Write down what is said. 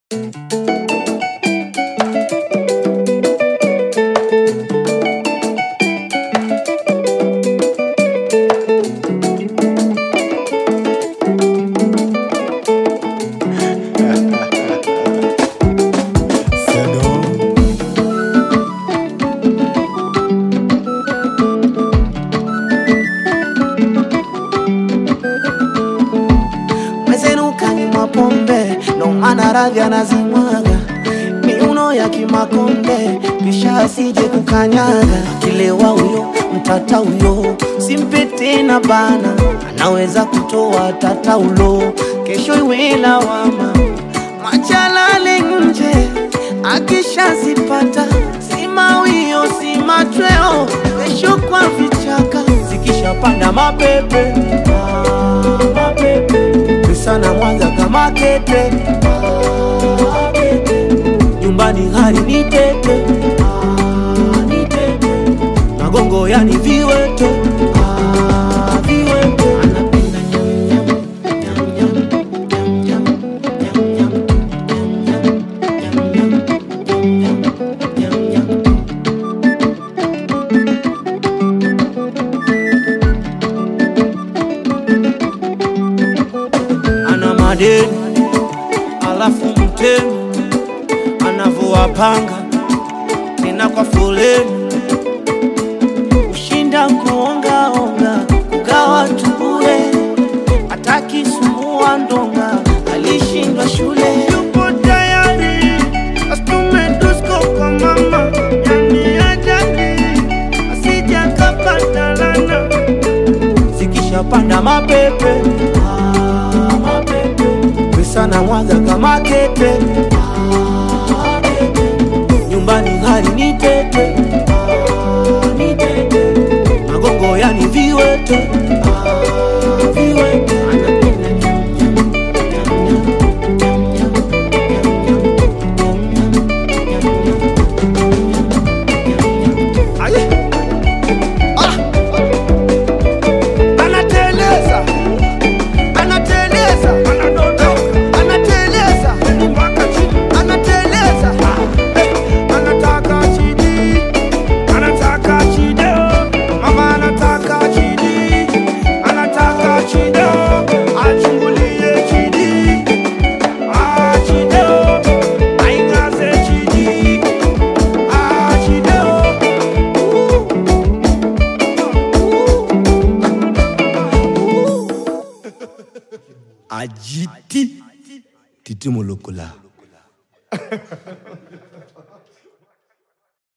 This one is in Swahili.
maradhi anazimwaga miuno ya kimakonde, kisha asije kukanyaga. Kilewa huyo mtata huyo, simpe tena bana, anaweza kutoa tata ulo, kesho iwe lawama. Machalale nje akishazipata, si mawio si machweo, kesho kwa vichaka zikishapanda mapepe ah, mapepe sana Mwanza kama kete ah, kete. nyumbani hali ni tete ah, ni tete magongo yani viwete ah, viwete anapenda nyam nyam nyam nyam nyam nyam nyam nyam nyam nyam ana madeni alafu mtemi anavyowapanga tena kwa foleni, ushinda kuongaonga kugawa tubure, hataki sumbua ndonga, alishindwa shule. Yupo tayari astume dusko kwa mama, yani ajali asija kapata lana zikishapanda mapepe ah, mapepe pesa na mwaga kama kete ah, kete. nyumbani hali ni tete ah, ni tete magongo yani viwete ah, viwete anapenda nyam, nyam, nyam, nyam, nyam, nyam, nyam, nyam, nyam. Aye. Ah. Anateleza, anateleza, anadondoka, anateleza mpaka chini, anateleza, eh, anataka chini, anataka chini, mama anataka chini, anataka chini, achungulie chini, ah chini, aingaze chini, ah chini, ajiti titi molokola